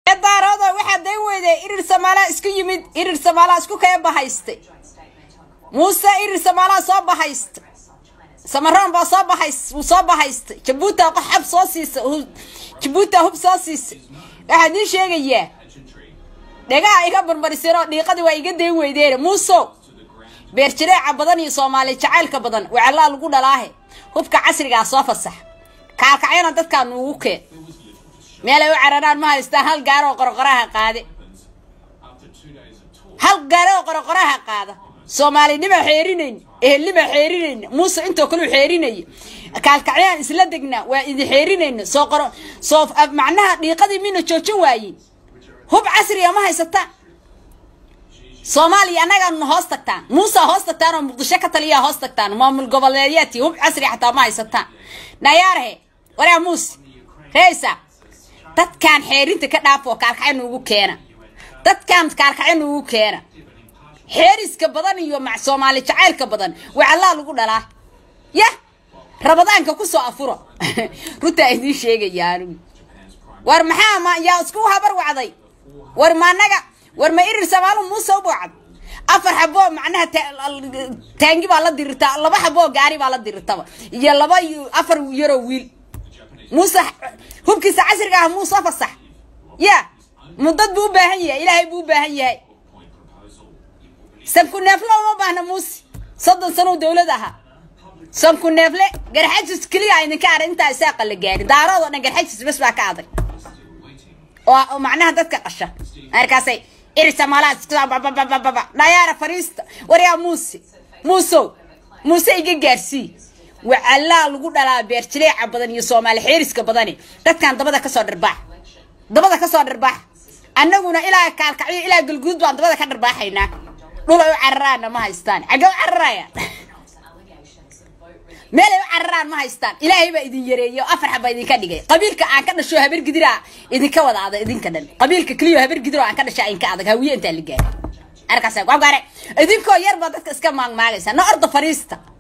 irir samaala isku yimid irir samaala isku kee bahaystay muuse irir samaala soo bahaystay samaroon baa soo bahays wuu soo bahaystay jabuuta xab soo siisay jabuuta hub soo siisay waxaa idiin sheegayaa dhegaha iga barbariseenoo dhiiqadii waa iga dayn weydeen muusow beerjireeca badan iyo soomaali jacaylka badan wacallaa lagu dhalaahe hubka casrigaa soo fasax kaalkacyana dadkaa nuugu keen meelay u cararaan ma haystaan hal gaaroo qorqoraha qaade hal gaaroo qorqoraha qaada soomaalinima xeerinayn ehelnima xeerinayna muuse intoo kaleu xeerinaya kaalkacyaan isla degnaa waa idin xeerinayna soo qoro soo macnaha dhiiqadii mina joojin waayey hub casriga ma haysataan soomaaliya annagaana hoos tagtaan muusa hoos tagtaan oo muqdisho ka taliyaa hoos tagtaan maamul goboleedyaadkii hub casri xataa ma haysataan nayaarhe waraa muuse reesa dadkaan xeerinta ka dhaafoo kaalkacyo nuugu keena dadkaan kaalkacyo nuugu keena xeeriska badan iyo mac soomaali jacaylka badan wacallaa lagu dhalaa yah rabadaanka kusoo afuro runtaa idiin sheegaya anigu war maxaa ma yaa isku habar wacday war ma anaga war ma irir samaalu muuse u boocad afar xaboo macnaha taangi baa la dirirtaa laba xaboo gaari baa la dirirtaba iyo laba afar yaroo wiil muuse hubkiisa casriga ah muuse fasax ya mudad buu u baahan yahay ilaahay buu u baahan yahay sanku neefle uma baahna muuse soddon sanow dawlad ahaa sanku neefle garxajis keliya idinka ara intaa isaaqa la gaarin daarood oo dhan garxajis bas baa ka adag oo macnaha dadka qasha markaasay irisamaalaababababa nayaara fariista waryaa muuse muusow muuse iga gaarsii wacallaa lagu dhalaa beerjileeca badan iyo soomaali xeeriska badani dadkan dabada kasoo dharbaax dabada kasoo dharbaax annaguna ilaa kaalkacyo ilaa galguud baan dabada ka dharbaaxaynaa dhulay u cararaana ma haystaan xagge u cararayaan meelay u cararaan ma haystaan ilaahay baa idin yareeyo afar xaba idinka dhigay qabiilka aan ka dhasho habar gidiraa idinka wada adag idinka dhan qabiilka keliyo habar gidiro aan ka dhasha idinka adag hawiye intaa la gaari arkaas gaare idinkoo yar baa dadka iska maagmaagaysa na orda fariista